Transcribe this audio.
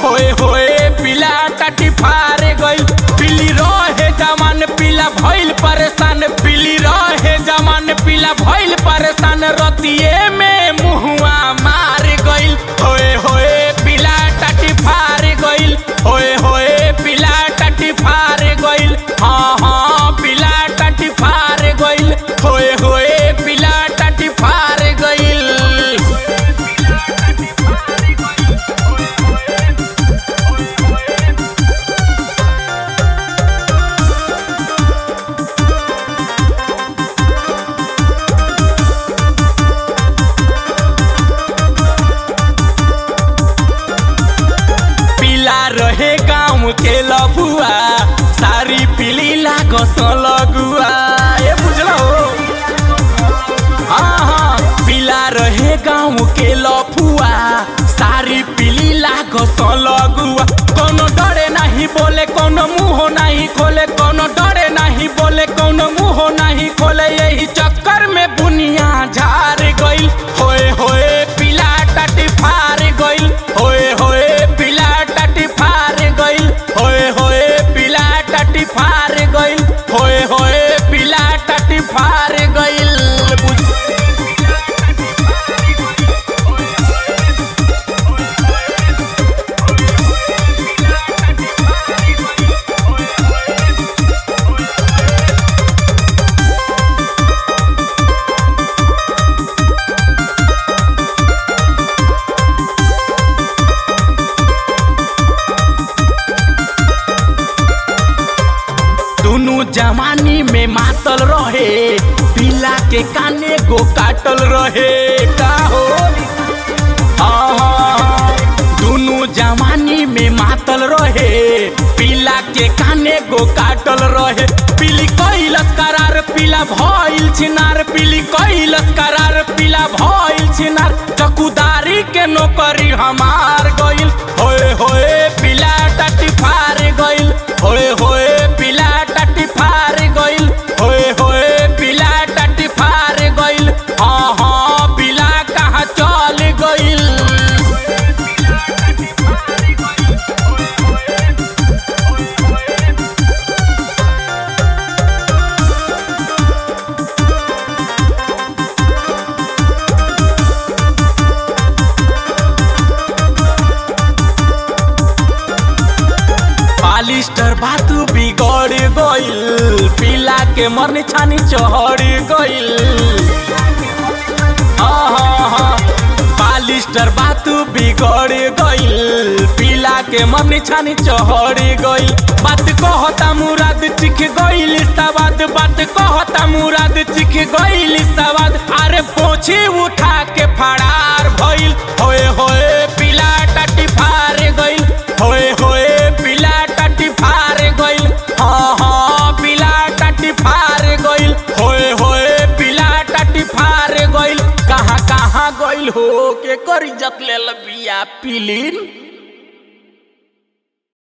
होए होए पीला टाटी फारे गइल पीली रहे जमान पीला भइल परेशान पीली रहे जमान पीला भइल परेशान रतिये में मुहुआ मार गइल होए होए पीला टाटी फारे गइल होए होए पीला टाटी फारे गइल हाँ हाँ पीला टाटी फारे गइल होए होए पीला टाटी फारे गइल पीला रहे गाँव के लफुआ सारी पीली लागस लगुआ ये बुझलो हाँ हाँ पीला रहे गाँव के लफुआ सारी पीली लागस लगुआ कोनो डरे नहीं बोले कोनो मुंह नहीं खोले कोनो डरे नहीं बोले कोनो मुंह नहीं खोले यही चक्कर में बुनिया झार गइल होए होए पीला टटी फार गइल होए होए पीला टटी फार गइल होए होए पीला टटी फार गइल होए होए पीला टटी फार गइल बुझ- दुनु जवानी में मातल रहे पीला के काने गो काटल रहे का हो हाँ, हाँ, हाँ। दुनु जवानी में मातल रहे पीला के काने गो काटल रहे पीली कैलस करार पीला भइल छिनार पीली कैलस करार पीला भइल छिनार चकुदारी के नौकरी हमार गइल होए होए पीला टटी फार गइल होए होए पीला टटी फार गइल होए होए पीला टटी फार गइल हाँ हाँ पीला कहाँ चल गइल पालिस्टर बातू बिगड़ गइल पीला के मन छानी चढ़ गइल आहा, पालिस्टर बातू बिगड़ गइल पीला के मन छानी चढ़ गइल बात कहता मुराद चिख गइल सवाद बात कहता मुराद चिख गइल सवाद अरे पोछी उठा के फड़ार